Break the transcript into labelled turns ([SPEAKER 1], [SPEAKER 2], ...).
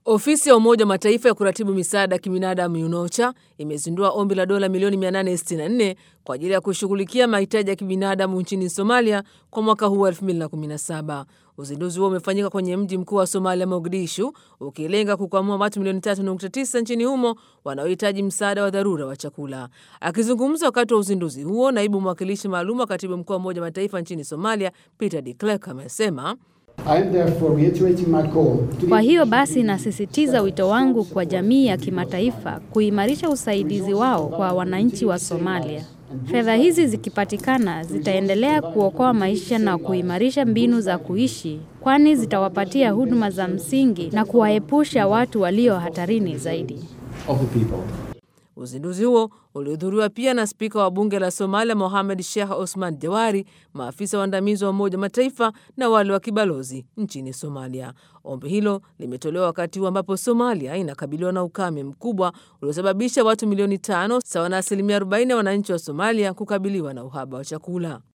[SPEAKER 1] Ofisi ya Umoja wa Mataifa ya kuratibu misaada ya kibinadamu UNOCHA imezindua ombi la dola milioni 864 kwa ajili ya kushughulikia mahitaji ya kibinadamu nchini Somalia kwa mwaka huu wa 2017. Uzinduzi huo umefanyika kwenye mji mkuu wa Somalia, Mogadishu, ukilenga kukwamua watu milioni 3.9 nchini humo wanaohitaji msaada wa dharura wa chakula. Akizungumza wakati wa uzinduzi huo, naibu mwakilishi maalum wa katibu mkuu wa Umoja wa Mataifa nchini Somalia, Peter de Klerk, amesema
[SPEAKER 2] kwa hiyo basi nasisitiza wito wangu kwa jamii ya kimataifa kuimarisha usaidizi wao kwa wananchi wa Somalia. Fedha hizi zikipatikana zitaendelea kuokoa maisha na kuimarisha mbinu za kuishi, kwani zitawapatia huduma za msingi na kuwaepusha watu walio hatarini zaidi.
[SPEAKER 1] Uzinduzi huo ulihudhuriwa pia na spika wa bunge la Somalia Mohamed Sheikh Osman Jawari, maafisa waandamizi wa Umoja wa Mataifa na wale wa kibalozi nchini Somalia. Ombi hilo limetolewa wakati huu ambapo Somalia inakabiliwa na ukame mkubwa uliosababisha watu milioni tano sawa na asilimia 40 ya wananchi wa Somalia kukabiliwa na uhaba wa chakula.